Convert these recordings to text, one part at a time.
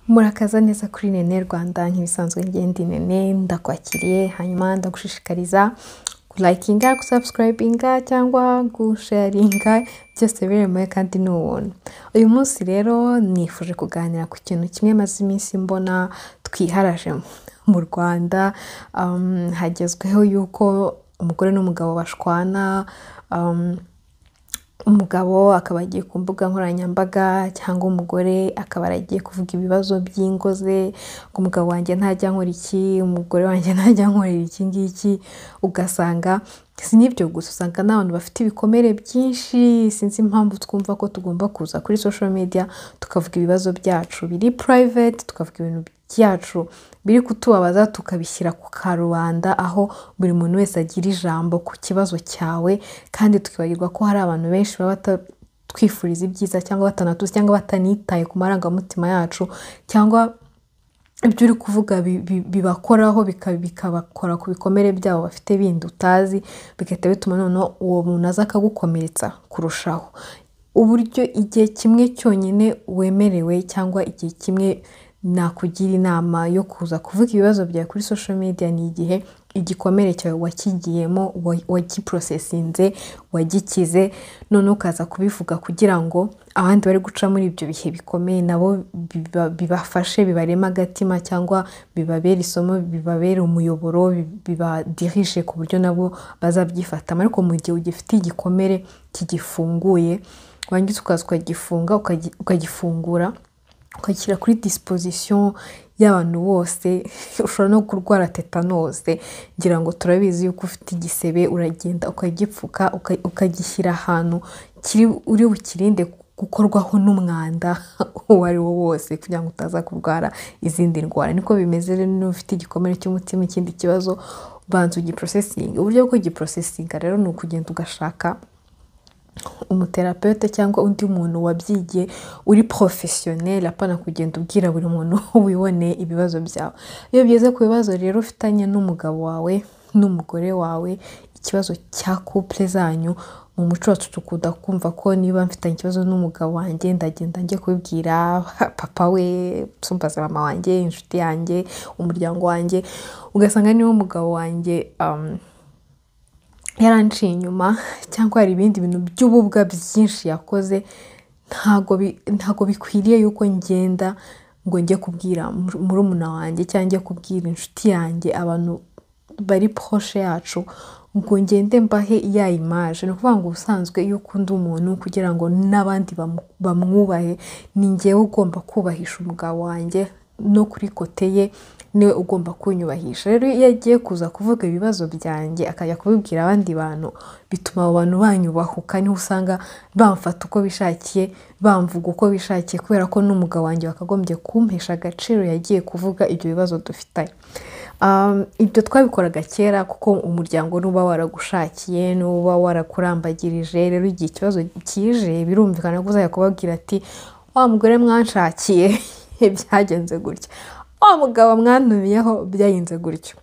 murakaza neza kuri nene rwanda nk'ibisanzwe ngenda inene ndakwakiriye hanyuma ndagushishikariza kulayikinga gusabusikirayibinga cyangwa gusharinga byose biremewe kandi ni ubuntu uyu munsi rero nifuje kuganira ku kintu kimwe maze iminsi mbona twiharaje mu rwanda um, hagezweho yuko umugore n'umugabo bashwana um, umugabo akaba agiye ku mbuga nkoranyambaga cyangwa umugore akaba aragiye kuvuga ibibazo by'ingo ze ngo umugabo wanjye ntajya nkora iki umugore wanjye ntajya nkorera iki ngiki ugasanga si n'ibyo gusa usanga n'abantu bafite ibikomere byinshi sinzi impamvu twumva ko tugomba kuza kuri social media tukavuga ibibazo byacu biri private tukavuga ibintu byacu biri kutubabaza tukabishyira ku karubanda aho buri muntu wese agira ijambo ku kibazo cyawe kandi tukibagirwa ko hari abantu benshi baba batatwifuriza ibyiza cyangwa batanatuzi cyangwa batanitaye ku marangamutima yacu cyangwa ibyo uri kuvuga bibakoraho bikabakora ku bikomere byabo bafite bindi utazi bigahita bituma noneho uwo muntu aza akagukomeretsa kurushaho uburyo igihe kimwe cyonyine wemerewe cyangwa igihe kimwe nakugira inama yo kuza kuvuga ibibazo byawe kuri social media ni igihe igikomere cyawe wakigiyemo wagiprosesinze wagikize none ukaza kubivuga kugira ngo abandi bari guca muri ibyo bihe bikomeye nabo bibafashe bibarema agatima cyangwa bibabera isomo bibabera umuyoboro bibadirije ku buryo nabo bazabyifatamo ariko mu gihe ugifite igikomere kigifunguye wangiza ukaza ukagifunga ukagifungura ukagishyira kuri disipozisiyo y'abantu bose ushobora no kurwara tetanose ngira ngo turabizi yuko ufite igisebe uragenda ukagipfuka ukagishyira ahantu uri bukirinde gukorwaho n'umwanda uwo ari wo wose kugira ngo utaza kurwara izindi ndwara niko bimeze rero niba ufite igikomere cy'umutima ikindi kibazo banza ugiprosesinga uburyo bwo kugiprosesinga rero ni ukugenda ugashaka umuterapeute cyangwa undi muntu wabyigiye uri porofesiyoneri apana kugenda ubwira buri muntu wiboneye ibibazo byawe iyo bigeze ku bibazo rero ufitanye n'umugabo wawe n'umugore wawe ikibazo cya couple zanyu mu muco wacu dukunda kumva ko niba mfitanye ikibazo n'umugabo wanjye ndagenda njye kubibwira papa we sumbaza mama wanjye inshuti yanjye umuryango wanjye ugasanga niba umugabo wanjye yaranciye inyuma cyangwa hari ibindi bintu by'ububwa byinshi yakoze ntabwo bikwiriye yuko ngenda ngo njye kubwira murumuna wanjye cyangwa njye kubwira inshuti yanjye abantu bari poshe yacu ngo ngende mbahe ya imaje ni ukuvuga ngo ubusanzwe iyo ukunda umuntu kugira ngo n'abandi bamwubahe ni ngewe ugomba kubahisha umugabo wanjye no kuri kote ye niwe ugomba kunyubahisha rero iyo agiye kuza kuvuga ibibazo byanjye akajya kubibwira abandi bantu bituma abo bantu banyubahuka niho usanga bamfata uko bishakiye bamvuga uko bishakiye kubera ko n'umugabo wanjye wakagombye kumpesha agaciro yagiye kuvuga ibyo bibazo dufitanye ibyo twabikoraga kera kuko umuryango n'uba waragushakiye n'uba warakurambagirije rero igihe ikibazo kije birumvikana ko uzajya kubabwira ati wa mugore mwanshakiye byagenze gutya wa mugabo mwantumiyeho byagenze gutyo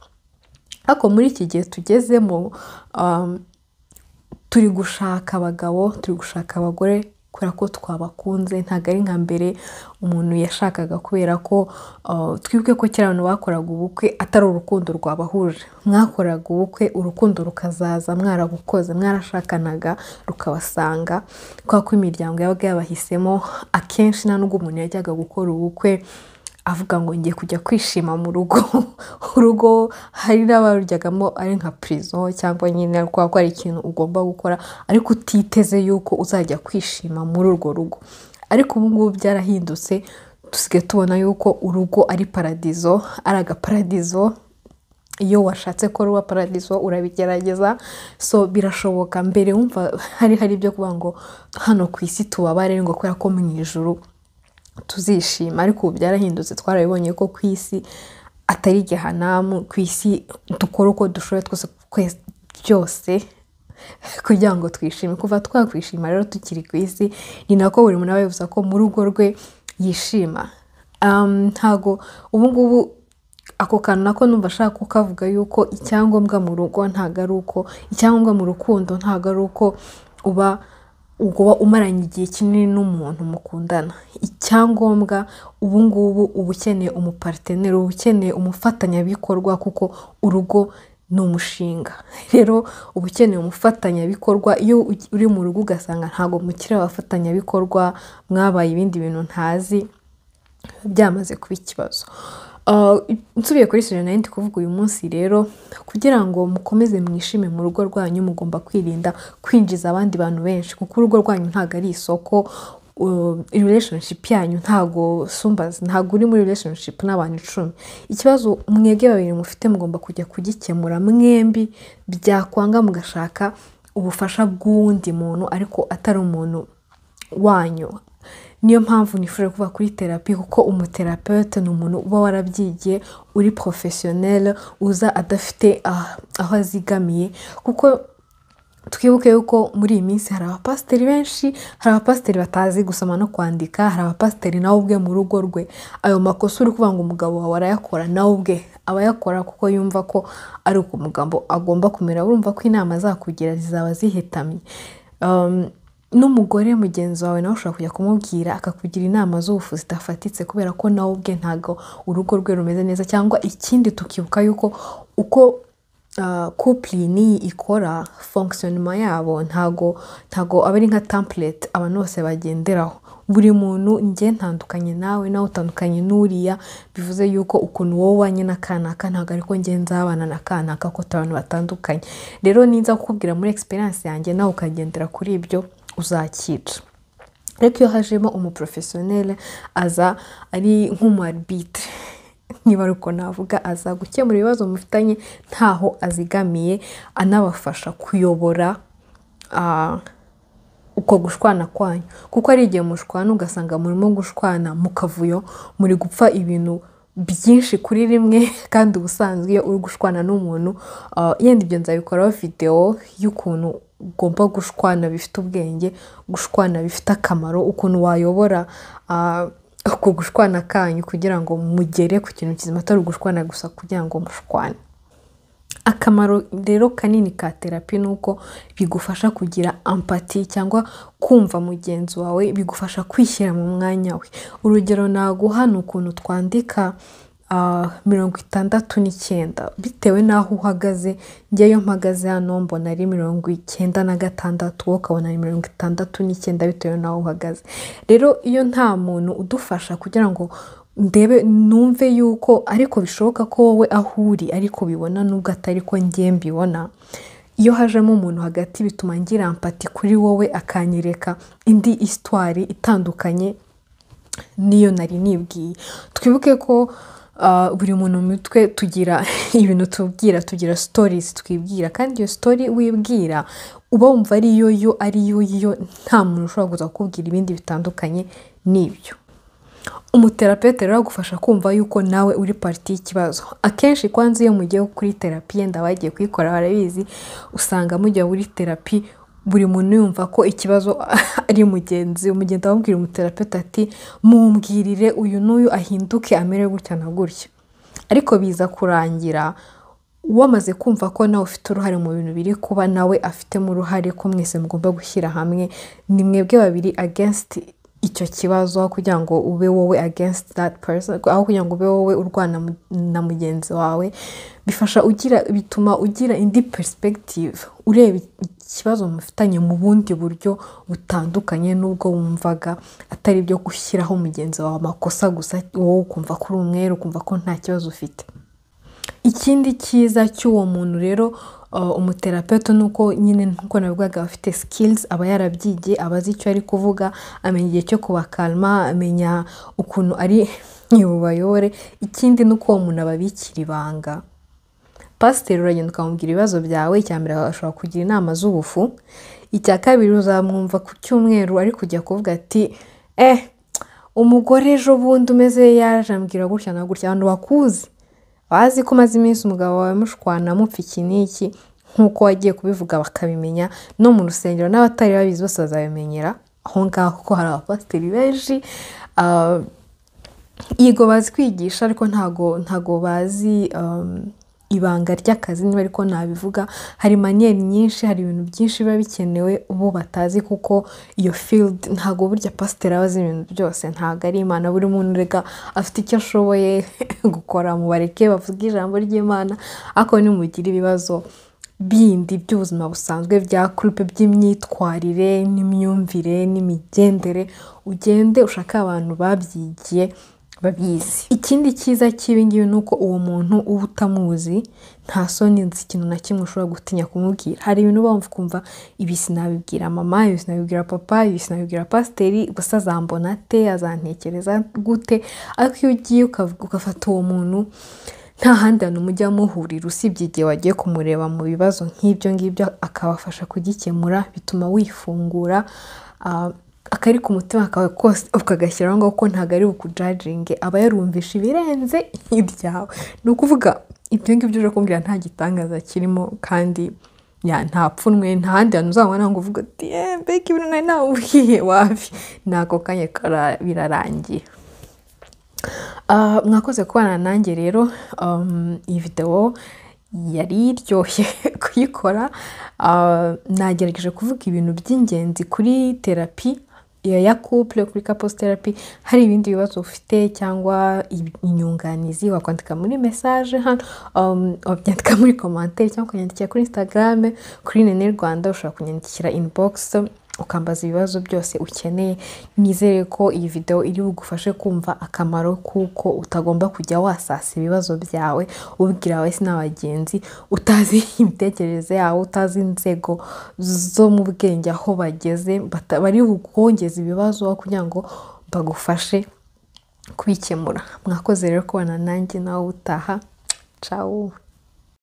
ariko muri iki gihe tugezemo turi gushaka abagabo turi gushaka abagore kubera ko twabakunze ntabwo ari nka mbere umuntu yashakaga kubera ko twibwe ko kera abantu bakoraga ubukwe atari urukundo rwabahuje mwakoraga ubukwe urukundo rukazaza mwarabukoze mwarashakanaga rukabasanga kubera ko imiryango yabaga yabahisemo akenshi nta nubwo umuntu yajyaga gukora ubukwe avuga ngo ngiye kujya kwishima mu rugo urugo hari n'abaruryagamo ari nka purizo cyangwa nyine kubera ko hari ikintu ugomba gukora ariko utiteze yuko uzajya kwishima muri urwo rugo ariko ubu ngubu byarahindutse dusigaye tubona yuko urugo ari paradizo ari agaparadizo iyo washatse ko ruba paradizo urabigerageza so birashoboka mbere wumva hari hari ibyo kuvuga ngo hano ku isi tubabare ngo kubera ko mu ijoro tuzishima ariko ubu byarahindutse twarabibonye ko ku isi atari gihanamu ku isi dukora uko dushoboye twose byose kugira ngo twishime kuva twakwishima rero tukiri ku isi ni nako buri muntu aba yifuza ko mu rugo rwe yishima ntago ubu ngubu ako kantu nako numva ashaka kukavuga yuko icyangombwa mu rugo ntago ari uko icyangombwa mu rukundo ntago ari uko uba ubwo uba umaranye igihe kinini n'umuntu mukundana icyangombwa ubu ngubu uba ukeneye umupariteneri uba ukeneye umufatanyabikorwa kuko urugo ni umushinga rero uba ukeneye umufatanyabikorwa iyo uri mu rugo ugasanga ntabwo mukiri abafatanyabikorwa mwabaye ibindi bintu ntazi biba byamaze kuba ikibazo nsubiye kuri sirena ndi kuvuga uyu munsi rero kugira ngo mukomeze mwishime mu rugo rwanyu mugomba kwirinda kwinjiza abandi bantu benshi kuko urugo rwanyu ntabwo ari isoko relationship yanyu ntago sumbazi ntago uri muri relationship n'abantu icumi ikibazo mwebwe babiri mufite mugomba kujya kugikemura mwembi byakwanga mugashaka ubufasha bw'uwundi muntu ariko atari umuntu wanyu niyo mpamvu nifuje kuva kuri terapi kuko umuterapeute ni umuntu uba warabyigiye uri porofesiyoneri uza adafite aho azigamiye kuko twibuke yuko muri iyi minsi hari abapasiteri benshi hari abapasiteri batazi gusoma no kwandika hari abapasiteri nawe ubwe mu rugo rwe ayo makosa uri kuvuga ngo umugabo wawe arayakora nawe ubwe aba ayakora kuko yumva ko ari uko umugabo agomba kumera urumva ko inama azakugira zizaba zihetamye n'umugore mugenzi wawe nawe ushobora kujya kumubwira akakugira inama z'ubufu zidafatitse kubera ko nawe ubwe ntabwo urugo rwe rumeze neza cyangwa ikindi tukibuka yuko uko kupuri n'iyi ikora fonkisiyonima yabo ntago ntago aba ari nka tampurete abantu bose bagenderaho buri muntu njye ntandukanye nawe nawe utandukanye n'uriya bivuze yuko ukuntu wowe ubanye na kanaka ntabwo ariko ngenzi abana na kanaka ko turi abantu batandukanye rero ninza kukubwira muri egisperiyanse yanjye nawe ukagendera kuri ibyo uzakica ariko iyo hajemo umuporofesiyoneri aza ari nk'umuarbitre niba ariko navuga aza gukemura ibibazo mufitanye ntaho azigamiye anabafasha kuyobora uko gushwana kwanyu kuko ari igihe mushwana ugasanga murimo gushwana mu kavuyo muri gupfa ibintu byinshi kuri rimwe kandi ubusanzwe iyo uri gushwana n'umuntu yenda ibyo nzabikoraho videwo y'ukuntu ugomba gushwana bifite ubwenge gushwana bifite akamaro ukuntu wayobora uko gushwana kanyu kugira ngo mugere ku kintu kizima atari ugushwana gusa kugira ngo mushwane akamaro rero kanini ka terapi ni uko bigufasha kugira ampati cyangwa kumva mugenzi wawe bigufasha kwishyira mu mwanya we urugero naguha ni ukuntu twandika mirongo itandatu n'icyenda bitewe n'aho uhagaze njyeyo mpagaze hano mbona ari mirongo icyenda na gatandatu wowe ukabona ari mirongo itandatu n'icyenda bitewe n'aho uhagaze rero iyo nta muntu udufasha kugira ngo ndebe numve yuko ariko bishoboka ko wowe aho uri ariko bibona nubwo atari ko ngiye mbibona iyo hajemo umuntu hagati bituma ngira ampati kuri wowe akanyereka indi isitwari itandukanye n'iyo nari nibwiye twibuke ko buri muntu mu mitwe tugira ibintu tubwira tugira sitorizi twibwira kandi iyo sitori wibwira uba wumva ari yo yo ari yo yo nta muntu ushobora kuza kukubwira ibindi bitandukanye n'ibyo umuterapete rero agufasha kumva yuko nawe uri pariti y'ikibazo akenshi kwanza iyo mugiye kuri terapi yenda bagiye kuyikora barabizi usanga mujya muri terapi buri muntu yumva ko ikibazo ari mugenzi umugenda ababwira umuterapete ati mumbwirire uyu n'uyu ahinduke amere gutya na gutya ariko biza kurangira wamaze kumva ko nawe ufite uruhare mu bintu biri kuba nawe afitemo uruhare ko mwese mugomba gushyira hamwe ni mwebwe babiri agensti icyo kibazo aho kugira ngo ube wowe against that person aho kugira ngo ube wowe urwana na mugenzi wawe bifasha ugira bituma ugira indi perspective ureba ikibazo mufitanye mu bundi buryo butandukanye n'ubwo wumvaga atari ibyo gushyiraho mugenzi wawe amakosa gusa wowe ukumva ko uri umwere ukumva ko nta kibazo ufite ikindi cyiza cy'uwo muntu rero umuterapeto ni uko nyine nkuko nabivugaga aba afite sikilizi aba yarabyigiye aba azi icyo ari kuvuga amenya igihe cyo kubakalma amenya ukuntu ari bubayobore ikindi ni uko uwo muntu ababikira ibanga pasiteri uragenda ukamubwira ibibazo byawe icya mbere ashobora kugira inama z'ubufu icya kabiri uzamwumva ku cyumweru ari kujya kuvuga ati eh umugore ejo bundi umeze yaje ambwira gutya na gutya abantu bakuzi bazi ko umaze iminsi umugabo wawe mushwana mupfa iki n'iki nk'uko wagiye kubivuga bakabimenya no mu rusengero n'abatari babizi bose bazabimenyera aho ngaho kuko hari abapasiteri benshi yego bazi kwigisha ariko ntago ntago bazi ibanga ry'akazi niba ariko nabivuga hari maniyeri nyinshi hari ibintu byinshi biba bikenewe ubu batazi kuko iyo field ntabwo burya pasiteri aba azi ibintu byose ntabwo ari imana buri muntu reka afite icyo ashoboye gukora mubareke bavuge ijambo ry'imana ariko nimugira ibibazo bindi by'ubuzima busanzwe bya kurupe by'imyitwarire n'imyumvire n'imigendere ugende ushake abantu babyigiye babizi ikindi cyiza cy'ibingibi ni uko uwo muntu uba utamuzi nta soni nzi ikintu na kimwe ushobora gutinya kumubwira hari ibintu uba wumva ukumva ibi sinabibwira mama ibi sinabibwira papa ibi sinabibwira pasiteri gusa azambona ate azantekereza gute ariko iyo ugiye ugafata uwo muntu nta handi hantu mujya muhurira usibye igihe wagiye kumureba mu bibazo nk'ibyo ngibyo akabafasha kugikemura bituma wifungura akari ku mutima kawe kose ukagashyiraho ngaho ko ntabwo ari bukujaringe aba yarumvisha ibirenze ibyawe ni ukuvuga ibyo ngibyo uje kumbwira nta gitangaza kirimo kandi nta pfunwe nta handi hantu uzabona ngo uvuge ati mbega ibintu nari nawubwiye wabi ni ako kanya birarangiye mwakoze kubana nanjye rero iyi videwo yari iryoshye kuyikora nagerageje kuvuga ibintu by'ingenzi kuri terapi ya couple kuri couples therapy hari ibindi bibazo ufite cyangwa inyunganizi wakwandika muri message hano um, wabyandika muri commentaire cyangwa kunyandikira kuri instagram kuri nene rwanda ushobora kunyandikira inbox ukambaza ibibazo byose ukeneye nizere ko iyi video iri bugufashe kumva akamaro kuko utagomba kujya wasasa ibibazo byawe ubwira abawe na bagenzi utazi imitekerereze yawe utazi inzego zo mu bwenge aho bageze bari bukongeza ibibazo kugira ngo bagufashe kubikemura mwakoze rero kubana nanjye nawe utaha cawu